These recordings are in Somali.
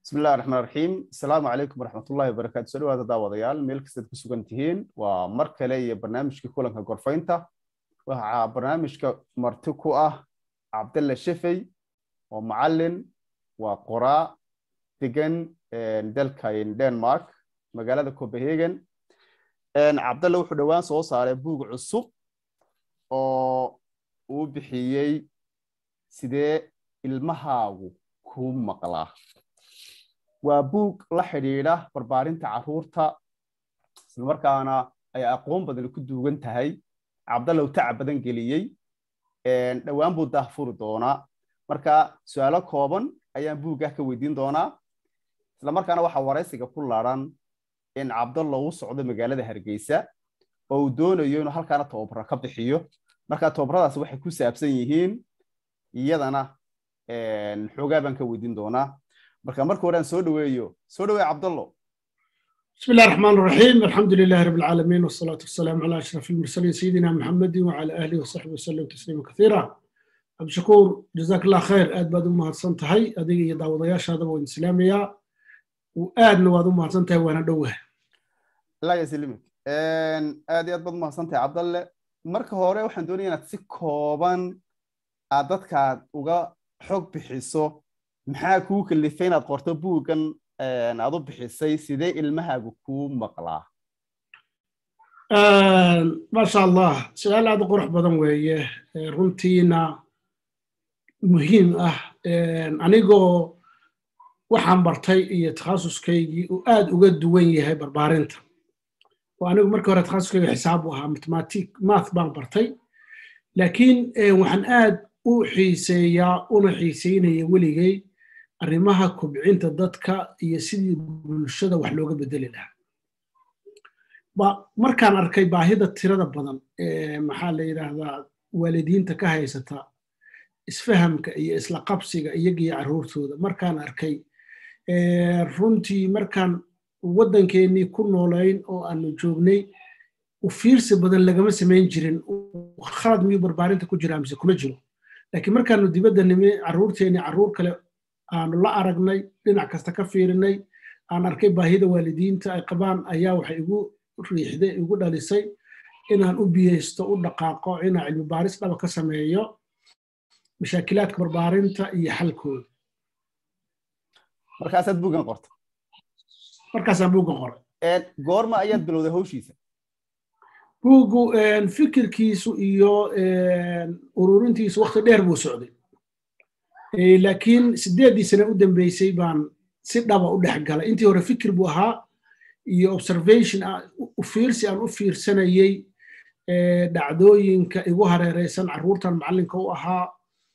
bismillahi raxmaan raxiim asalaamu calaykum waraxmatullahi wabarakaatu soo dhawaada daawadayaal meel kastaad ku sugan tihiin waa mar kale iyo barnaamijkii kulanka gorfaynta waxaa barnaamijka marti ku ah cabdalle shefey waa macalin waa qoraa degan dalka denmark magaalada copenhagen cabdalle wuxuu dhowaan soo saaray buug cusub oo uu bixiyey sidee ilmahaagu kuu maqlaa waa buug la xidhiidha barbaarinta carruurta islamarkaana ay aqoon badan ku duugan tahay cabdallow tacab badan geliyey dhowaan buu daahfuri doonaa marka su-aalo kooban ayaan buugah ka weydiin doonaa islamarkaana waxaa waraysiga ku laran in cabdallo u socdo magaalada hargeysa oo uu doonayo inuu halkaana tababaro ka bixiyo marka tababaradaas waxay ku saabsan yihiin iyadana xoogaa baan ka weydiin doonaa marka marka hore aan soo dhaweeyo soo dhaweey cabdallo بسم الله الرحمن الرحيم الحمد لله رب العالمين والصلاة والسلام على أشرف المرسلين سيدنا محمد وعلى آله وصحبه وسلم تسليما كثيرا أبو شكور جزاك الله خير آد بعد ما هرسنتهي أديك يدعو ضياش هذا وإن سلامية وآد نواد ما هرسنتهي وأنا دوه لا يسلمك aad iyo aad baad umahadsantahay cabdalle marka hore waxaan doonaya inaad si kooban aad dadkaad uga xog bixiso maxaa kuu kalifay inaad qorto buuggan aad u bixisay sidee ilmahaagu kuu maqlaa maasha allah su-aal aad u qurux badan weeye runtiina muhiim ah anigoo waxaan bartay iyo takhasuskaygii uu aad uga duwan yahay barbaarinta oo anigu markii hore takhasuskayga xisaab u ahaa mathematic math baan bartay laakiin waxaan aad u xiiseeyaa una xiiseynaya weligay arrimaha kobcinta dadka iyo sidii bulshada wax looga bedeli lahaa markaan arkay baahida tirada badan ee maxaa la yidhaahdaa waalidiinta ka haysata isfahamka iyo isla qabsiga iyagiyo carruurtooda markaan arkay runtii markaan waddankeennii ku noolayn oo aanu joognay u fiirsi badan lagama samayn jirin khalad miyuu barbaarinta ku jiraa mise kuma jiro laakiin markaanu dibadda nimi carruurteenni carruur kale aanu la aragnay dhinac kasta ka fiirinay aan arkay baahida waalidiinta ay qabaan ayaa waxay igu riixday igu dhalisay inaan u biyeysto u dhaqaaqo inaan cilmi baaris dhaba ka sameeyo mashaakilaadka barbaarinta iyo xalkooda markaasaad buuggan qorta markaasaan buuggan qoray goorma ayaad bilowday hawshiisa buuggu fikirkiisu iyo ururintiisu wakti dheer buu socday laakiin sideeddii sane u dambeysay baan si dhaba u dhex galay intii hore fikir buu ahaa iyo observation u fiirsi aan u fiirsanayey dhacdooyinka igu hareereysan carruurtan macallinka u ahaa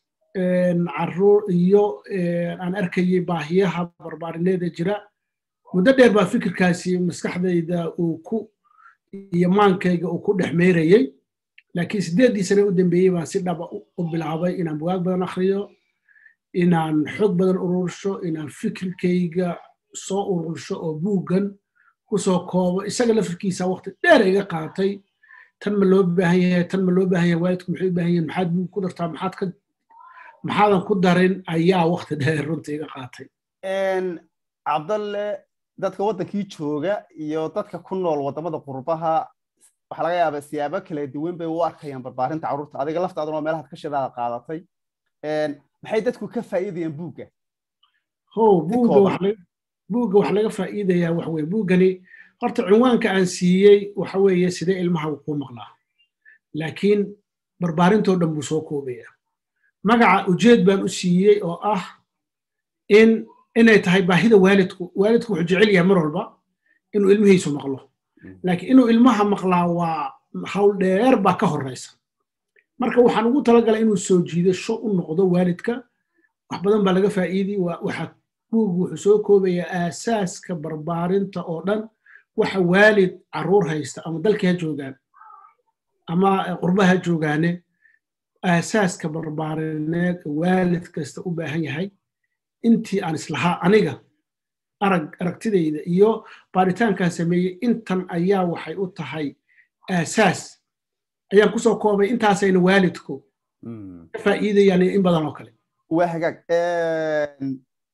carruur iyo aan arkayey baahiyaha barbaarineeda jira muddo dheer baa fikirkaasi maskaxdayda uu ku iyo maankayga uu ku dhex meerayey laakiin sideeddii sane u dambeeyey baan si dhaba u bilaabay inaan bugaag badan akhriyo inaan xog badan urursho inaan fikirkayga soo urursho oo buuggan kusoo koobo isaga lafirkiisa waqti dheer iga qaatay tan ma loo baahan yahay tan ma loo baahan yahay waalidku maxay u baahan yahin maxaad buug ku dartaa maxaad ka maxaadan ku darin ayaa waqti dheer runta iga qaatay cabdalle dadka waddankii jooga iyo dadka ku nool waddamada qurbaha waxaa laga yaabaa siyaabo kala duwan bay u arkayaan barbaarinta carruurta adiga laftaaduna oo meelahaad ka shidaada qaadatay maxay dadku ka faa'iidayaan buugga ho buugga buugga wax laga faa'iidayaa wax weye buuggani horta cinwaanka aan siiyey waxa weeye sidee ilmaha kuu maqlaa laakiin barbaarintoo dhan buu soo koobaya magaca ujeed baan u siiyey oo ah in inay tahay baahida waalidku waalidku wuxuu jecel yahay mar walba inuu ilmihiisu maqlo laakiin inuu ilmaha maqlaa waa hawl dheer baa ka horeysa marka waxaan ugu talagalay inuu soo jiidasho u noqdo waalidka wax badan baa laga faa'iidi waxa buugu wuxuu soo koobayaa aasaaska barbaarinta oo dhan waxa waalid carruur haysta ama dalkii ha joogaan ama qurbaha ha joogaane aasaaska barbaarineed waalid kasta u baahan yahay intii aan islahaa aniga arag aragtidayda iyo baaritaankaan sameeyey intan ayaa waxay u tahay aasaas ayaan kusoo koobay intaasayna waalidku ka faa'iidayaan in badan oo kale waa hagaag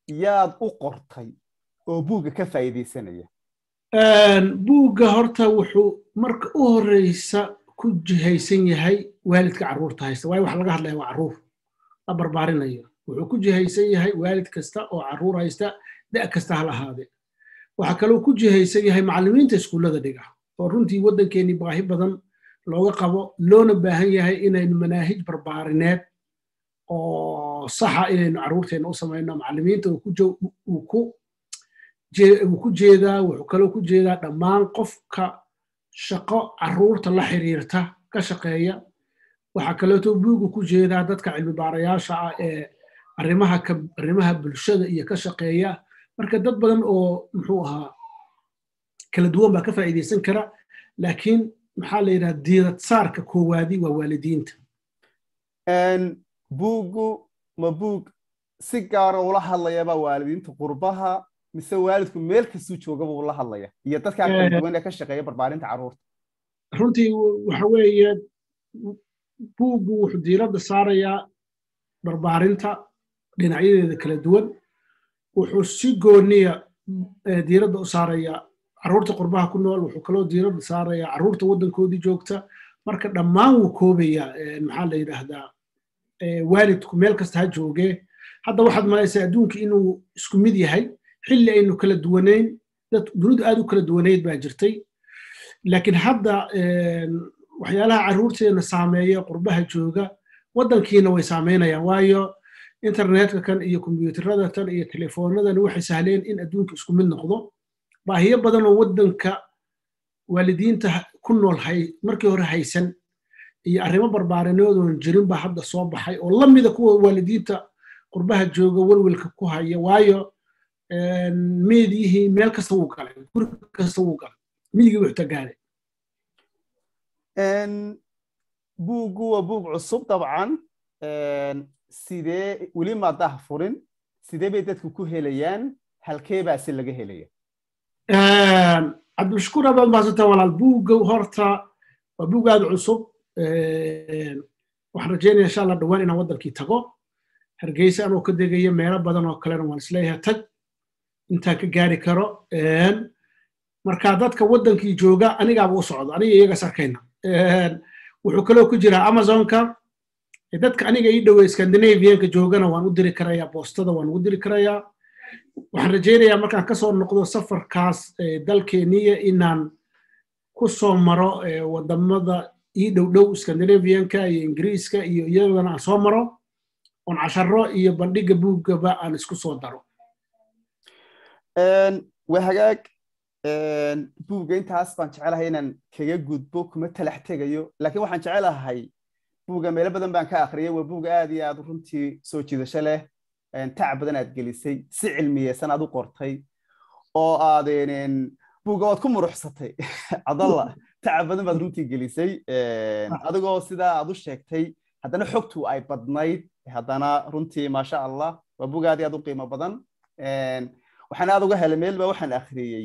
yaad u qortay oo buugga ka faa'iidaysanaya buugga horta wuxuu marka u horeysa ku jihaysan yahay waalidka carruurta haysta waayo waxa laga hadlaya waa carruur la barbaarinayo wuxuu ku jihaysan yahay waalid kasta oo carruur haysta da' kasta hal ahaade waxaa kaloo ku jihaysan yahay macallimiinta iskuullada dhiga oo runtii waddankeennii baahi badan looga qabo loona baahan yahay inaynu manaahij barbaarineed oo saxa inaynu carruurteenna u samayno macallimiinta uu ku jeedaa wuxuu kaloo ku jeedaa dhammaan qofka shaqo carruurta la xiriirta ka shaqeeya waxaa kaleeto buugu ku jeedaa dadka cilmi baarayaasha ah ee arrimaha arrimaha bulshada iyo ka shaqeeya marka dad badan oo muxuu ahaa kala duwan baa ka faa'iidaysan kara laakiin maxaa la yidhaha diirad saarka koowaadi waa waalidiinta buuggu ma buug si gaara ula hadlayaba waalidiinta qurbaha mise waalidku meel kastuu joogaba uu la hadlaya iyo dadkaa kala duwan ee ka shaqeeya barbaarinta carruurta runtii waxa weeye buuggu wuxuu diiradda saarayaa barbaarinta dhinacyadeeda kala duwan wuxuu si gooniya diiradda u saarayaa carruurta qurbaha ku nool wuxuu kaloo diiradda saarayaa carruurta waddankoodii joogta marka dhammaan wuu koobayaa maxaa la yidhaahdaa waalidku meel kasta ha joogee hadda waxaad malaysaa adduunka inuu isku mid yahay xilli aynu kala duwanayn dad dunidu aad u kala duwanayd baa jirtay laakiin hadda waxyaalaha carruurteena saameeya qurbaha jooga waddankiina way saameynayaan waayo internetka kan iyo kombiyuutarada tan iyo telefoonadani waxay sahleen in adduunka isku mid noqdo baahiyo badan oo waddanka waalidiinta ku nool markii hore haysan iyo arrimo barbaarinoodon jirin baa hadda soo baxay oo la mida kuwa waalidiinta qurbaha jooga welwelka ku haya waayo meediyihii meel kasta wuu galay guri kasta wuu galay miyigii wuxuu tagaaday buuggu waa buug cusub dabcan sidee weli maadaha furin sidee bay dadku ku helayaan halkee baa si laga helaya cabdilshakuur abaad maasanta walaal buugga horta waa buug aad cusub waxaan rajeynaya insha allah dhowaan inaan waddankii tago hargeysa anoo ka degayo meelo badan oo kalena waan isleeyahay tag intaan ka gaari karo marka dadka waddankii jooga anigaaba u socdo aniga iyagaas arkayna wuxuu kaloo ku jiraa amazonka dadka aniga ii dhowey scandinavianka joogana waan u diri karayaa boostada waan ugu diri karayaa waxaan rajaynayaa markaan kasoo noqdo safarkaas dalkeeniya inaan ku soo maro wadamada ii dhow dhow scandinavianka iyo ingiriiska iyo iyagana aan soo maro oon casharo iyo bandhiga buuggaba aan isku soo daro waa hagaag buugga intaas baan jecelahay inaan kaga gudbo kuma talax tegayo laakiin waxaan jecelahay buugga meelo badan baan ka akhriyay waa buug aad iyo aad runtii soo jiidasho leh tac badan aad gelisay si cilmiyeysan aad u qortay oo aad buugga waad ku muruxsatay cadalla taca badan baad runtii gelisay adigoo sidaa aad u sheegtay haddana xogtu ay badnayd haddana runtii maasha allah waa buug aad iyo aad u qiimo badan waxaan aad uga helay meel ba waxaan akhriyey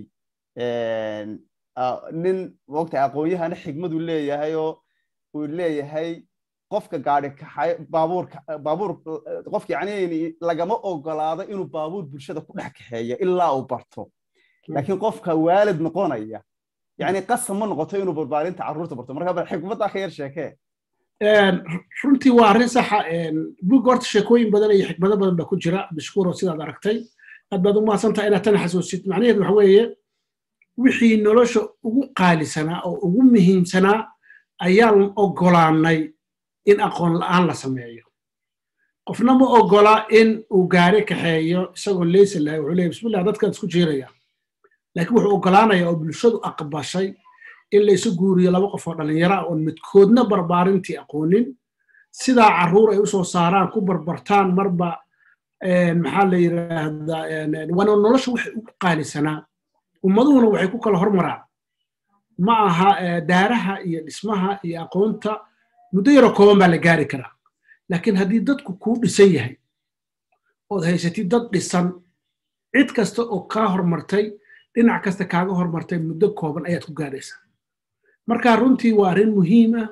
nin mogta aqoon-yahana xigmadu leeyahay oo uu leeyahay qofka gaari kaxay baabuurka baabuur qofka yani lagama ogolaado inuu baabuur bulshada ku dhex kaxeeyo ilaa uu barto laakiin qofka waalid noqonaya yani qasam ma noqoto inuu barbaarinta carruurta barto marka xikmaddaa ka yar sheekee runtii waa arrin saxa buugga horta sheekooyin badan iyo xikmado badan baa ku jira mashkuuro sidaad aragtay aad baad u mahadsantaha inaad tan xasuusid macnaheedu waxa weeye wixii nolosha ugu qaalisanaa oo ugu muhiimsanaa ayaan ogolaanay in aqoon la'aan la sameeyo qofna ma ogola in uu gaari kaxeeyo isagoo leysa lahay wuxuu leeyahy bismillah dadkaan isku jeeraya laakiin wuxuu ogolaanaya oo bulshadu aqbashay in laysu guuriyo laba qof oo dhallinyaro ah oon midkoodna barbaarintii aqoonin sidaa carruur ay u soo saaraan ku barbartaan marba maxaa la yidhaahdaa waana nolosha waxay ugu qaalisanaa ummaduhuna waxay ku kala hormaraan ma aha daaraha iyo dhismaha iyo aqoonta muddo yaroo kooban baa la gaari karaa laakiin haddii dadku kuu dhisan yahay ood haysatid dad dhisan cid kasta oo kaa hormartay dhinac kasta kaaga hormartay muddo kooban ayaad ku gaadhaysaa marka runtii waa arrin muhiim ah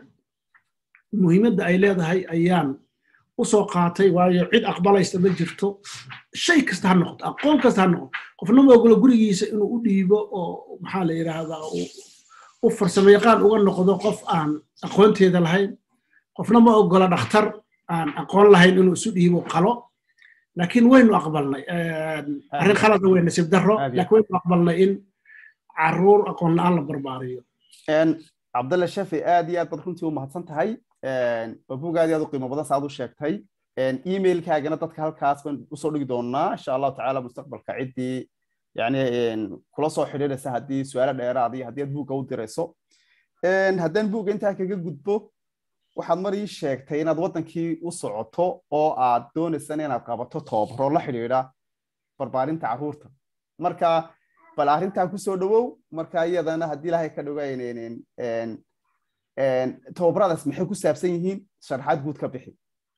muhiimadda ay leedahay ayaan u soo qaatay waayo cid aqbalaysta ma jirto shay kasta ha noqoto aqoon kasta ha noqoto qofna ma ogolo gurigiisa inuu u dhiibo oo maxaa la yidhaahdaa u farsamo yaqaan uga noqdo qof aan aqoonteeda lahayn qofna ma ogola dhakhtar aan aqoon lahayn inuu isu dhiibo qalo laakiin waynu aqbalnay arrin khalada wey nasiib darro laakiin waynu aqbalnay in caruur aqoon la-aan la barbaariyo cabdalle shafi aad iyo aad baad runtii u mahadsan tahay waa bug aad iyo aad u qiimo badan saaad u sheegtay emailkaagana dadka halkaas baan usoo dhigi doonaa insha allahu tacaala mustaqbalka ciddii yani kula soo xidhiidhaysa haddii su-aalo dheeraad iyo haddii aad buugga u dirayso haddaan buugga intaa kaga gudbo waxaad mar ii sheegtay inaad waddankii u socoto oo aad doonaysana inaad qabato toobaro la xidhiidha barbaarinta carruurta marka bal arrintaa kusoo dhowow marka iyadana haddii ilaahay ka dhogaynaynin tobabaradaas maxay ku saabsan yihiin sharaxaad guud ka bixi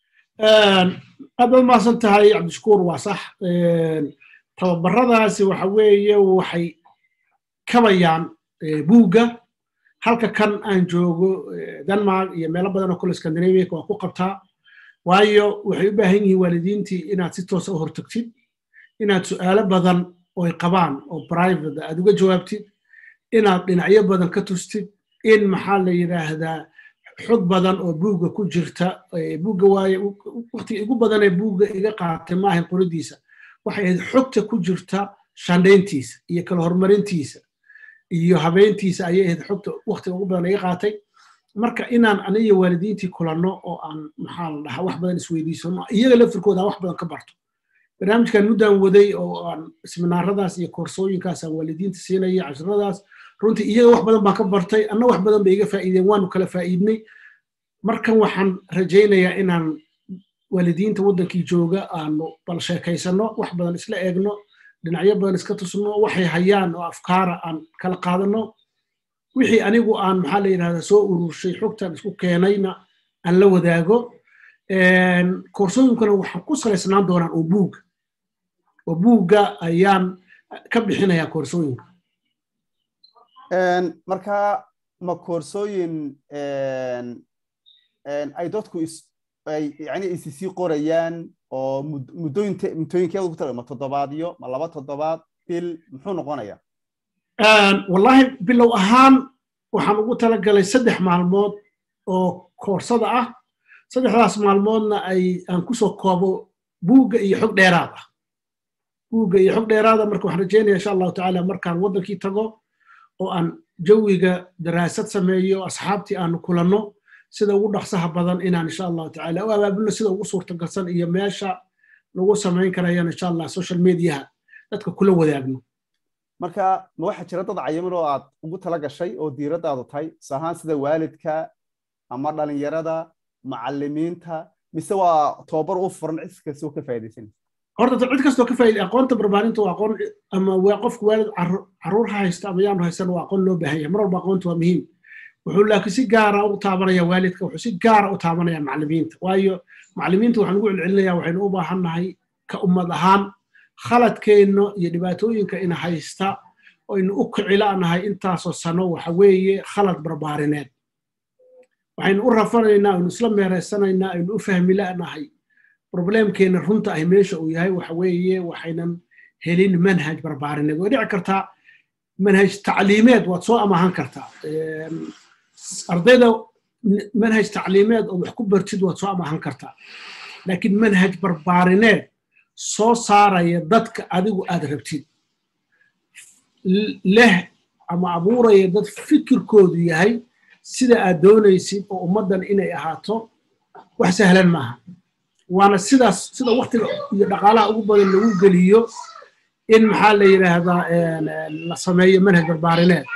aad baad mahadsan tahay cabdishakuur waa sax tababaradaasi waxa weeye waxay kabayaan buugga halka kan aan joogo denmark iyo meelo badan oo kule scandinavia waa ku qabtaa waayo waxay u baahan yihiin waalidiintii inaad si toosa u hortagtid inaad su'aalo badan oy qabaan oo private aad uga jawaabtid inaad dhinacyo badan ka tustid in maxaa la yidhaahdaa xog badan oo buugga ku jirta buugga waaye waqtiga igu badan ee buugga iga qaatay maahan qoridiisa waxay ahayd xogta ku jirta shandhayntiisa iyo kala horumarintiisa iyo habeyntiisa ayay ahayd xogta waqtiga ugu badan iga qaatay marka inaan aniga waalidiintii kulanno oo aan maxaa la dhahaa wax badan isweydiisano iyaga laftirkooda aan wax badan ka barto barnaamijkan muddaan waday oo aan seminaaradaas iyo koorsooyinkaas aan waalidiinta siinaya casharadaas runtii iyaga wax badan baan ka bartay anna wax badan bay iga faa'iideen waanu kala faa'iidnay markan waxaan rajaynayaa inaan waalidiinta waddankii jooga aanu bal sheekaysano wax badan isla eegno dhinacyo badan iska tusno waxay hayaan oo afkaara aan kala qaadano wixii anigu aan maxaa la yidhahdaa soo ururshay xogtan isku keenayna aan la wadaago koorsooyinkuna waxaan ku salaysnaan doonaan oo buugga oo buugga ayaan ka bixinayaa koorsooyinka marka ma koorsooyin ay dadku yani isisii qorayaan oo muddooyinkeeda ugu tala ma toddobaadyo ma laba toddobaad bil muxuu noqonayaa wallahi bilow ahaan waxaan ugu talagalay saddex maalmood oo koorsada ah saddexdaas maalmoodna ay aan kusoo koobo buugga iyo xog dheeraad ah buugga iyo xog dheeraada marka waxaan rajeynaya insha allahu tacaala markaan waddankii tago oo aan jawiga daraasad sameeyo asxaabtii aanu kulanno sida ugu dhaqsaha badan inaan insha allahu tacaala u abaabulno sida ugu suurtagalsan iyo meesha lagu samayn karayaan insha allah social mediaha dadka kula wadaagno marka ma waxaa jira dad cayiman oo aad ugu tala gashay oo diiraddaadu tahay tusahaan sida waalidka ama dhalinyarada macallimiinta mise waa tobabar u furan cid kastoo ka faa'iidaysanaysa horta cid kastoo ka faa'iiday aqoonta barbaarinta waa aqoon ama waa qofka waalid carruur ha haysta ama yaanu haysan waa aqoon loo baahan yahay mar walba aqoonta waa muhiim wuxuu laakiin si gaara u taabanaya waalidka wuxuu si gaara u taabanaya macallimiinta waayo macallimiinta waxaan ugu celcelinaya waxaynu u baahannahay ka ummad ahaan khaladkeenno iyo dhibaatooyinka ina haysta oynu u kicilanahay intaasoo sano waxa weeye khalad barbaarineed waxaynu u rafanaynaa aynu isla meeraysanaynaa aynu u fahmi la'nahay problemkeena runta ah meesha uu yahay waxa weeye waxaynan helin manhaj barbaarineed way dhici kartaa manhaj tacliimeed waad soo amahan kartaa ardayda manhaj tacliimeed oo wax ku bartid waad soo amahan kartaa laakiin manhaj barbaarineed soo saaraya dadka adigu aad rabtid leh ama abuuraya dad fikirkoodu yahay sida aad doonaysid oo ummaddan inay ahaato wax sahlan maaha waana sidaas sida waktiga iyo dhaqaalaha ugu badan lagu geliyo in maxaa la yidhaahdaa la sameeyo manhaj barbaarineed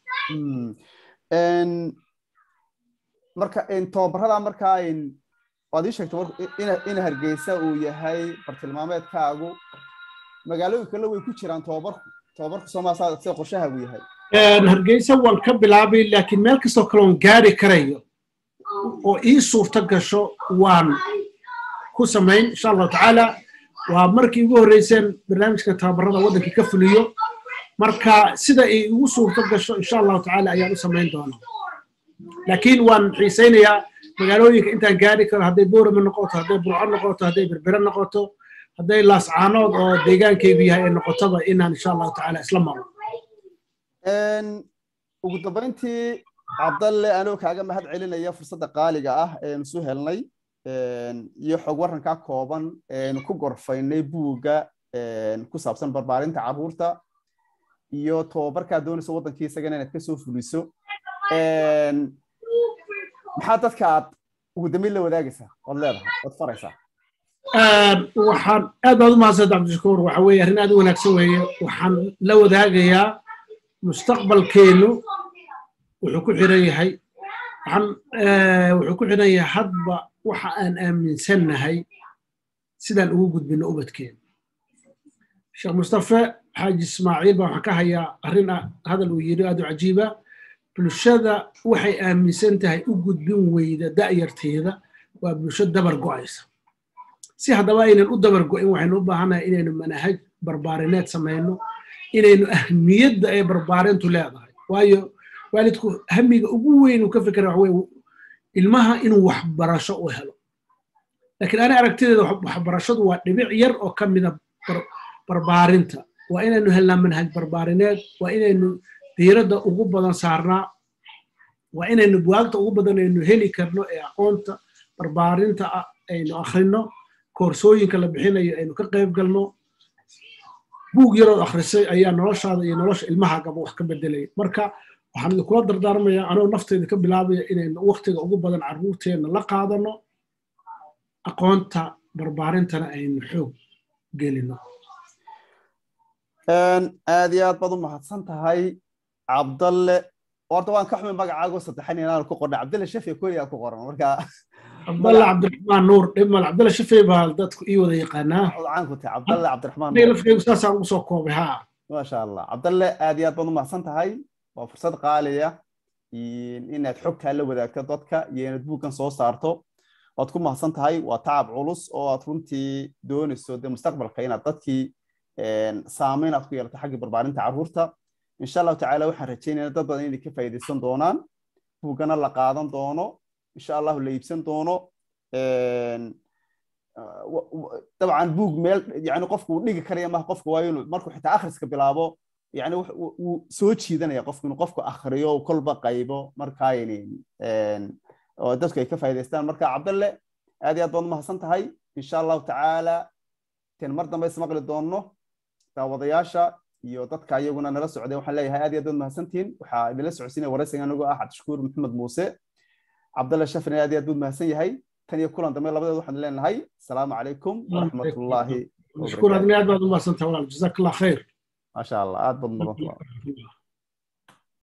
marka tobabarada markaa waad ii sheegtay in hargeysa uu yahay bartilmaameedkaagu magaalooyin kale way ku jiraan tobabarku tobabarku soomaalia sida qorshahaagu yahay hargeysa waan ka bilaabay laakiin meel kastoo kale oon gaari karayo oo ii suurta gasho waan ku samayn insha allahu tacaala waa markii ugu horreyseen barnaamijka tababarada waddankii ka fuliyo marka sida ay igu suurta gasho insha allahu tacaala ayaan u samayn doonaa laakiin waan xiisaynayaa magaalooyinka intaan gaari karo hadday boorama noqoto hadday burco noqoto hadday berbere noqoto hadday laascaanood oo deegaankaygu yahay ay noqotaba inaan insha allahu tacaala isla maro ugu dambayntii cabdalle anoo kaaga mahad celinaya fursadda qaaliga ah eenu isu helnay iyo xog warrankaa kooban eenu ku gorfaynay buugga ku saabsan barbaarinta carruurta iyo tobabarkaa doonayso waddankii isagana inaad ka soo fuliso maxaa dadka aad ugu dambeyn la wadaagaysaa ood leedahay ood faraysaa waxaan aad baad u mahadsanta cabdishakuur waxa weeye arrin aad u wanaagsan weeye waxaan la wadaagayaa mustaqbalkeennu wuxuu ku xiran yahay waxaan wuxuu ku xiran yahay hadba waxa aan aaminsannahay sidaan ugu gudbino ubadkeena sheekh mustafe xaaji ismaaciil baa waxaan ka hayaa arrin hadal uu yidhi aad u cajiiba bulshada waxay aaminsan tahay u gudbin weyda da'yarteeda waa bulsho dabar go'aysa si haddaba aynan u dabar go'in waxaynu u baahannahay inaynu manahaj barbaarineed samayno inaynu ahmiyadda ay barbaarintu leedahay waayo waalidku hamiga ugu weyn uu ka fikera waxa weye ilmaha inuu waxbarasho u helo laakiin ani aragtideeda waxbarashadu waa dhibic yar oo ka mida barbaarinta waa inaynu helnaa manhaj barbaarineed waa inaynu diiradda ugu badan saarnaa waa inaynu buwaagta ugu badan aynu heli karno ee aqoonta barbaarinta aynu akhrino koorsooyinka la bixinayo aynu ka qayb galno buug yarood akhrisay ayaa noloshaada iyo nolosha ilmahaagaba wax ka bedelaya marka waxaan idinkula dardaarmayaa anoo nafteyda ka bilaabaya inaynu waktiga ugu badan carruurteenna la qaadano aqoonta barbaarintana aynu xoog gelino aad iyo aad baad u mahadsan tahay cabdalle horta waan ka xumay magacaago saddexan inaan ku qorna cabdalle shafiya koliyaa ku qoran marka cabdalle cabdiraxmaan nuur dhimal cabdalle shafey baa dadku ii wada yaqaanaa caan ku tahay cabdalle cabdiraxmaan lafkeygu saasaan ugu soo koobay haa maasha allah cabdalle aad iyo aad baad u mahadsan tahay waa fursad qaaliya inaad xogtaa la wadaagto dadka iyo inaad buuggan soo saarto waad ku mahadsan tahay waa tacab culus oo aad runtii doonayso dee mustaqbalka inaad dadkii saameyn aad ku yeelato xaggii barbaarinta carruurta insha allahu tacaala waxaan rajaynaya dad badan inay ka faa'iidaysan doonaan buuggana la qaadan doono insha allahu la iibsan doono dabcan buug meel yani qofku uu dhigi karaya maha qofku waa inuu markuu xitaa akhriska bilaabo yani wuu soo jiidanaya qofku inuu qofku akhriyo kolba qaybo markaayni oo dadku ay ka faa'iidaystaan marka cabdalle aad iyo aad baad umahadsan tahay insha allahu tacaala ten mar dambe ismaqli doonno daawadayaasha iyo dadka iyaguna nala socday waxaan leeyahay aad iyo aad baad mahadsantihiin waxaa idinla socodsiinaya waraysiga anigoo ah cabdishakuur maxamed muuse cabdalle shafrin aad iyo aad buu mahadsan yahay tan iyo kulan dambe labadeed waxaan leenahay asalaamu calaykum waraxmatullaahi mashkuur adna aad baad u mahadsantahay walaal jazaak allah khayr maasha allah aad baad mudan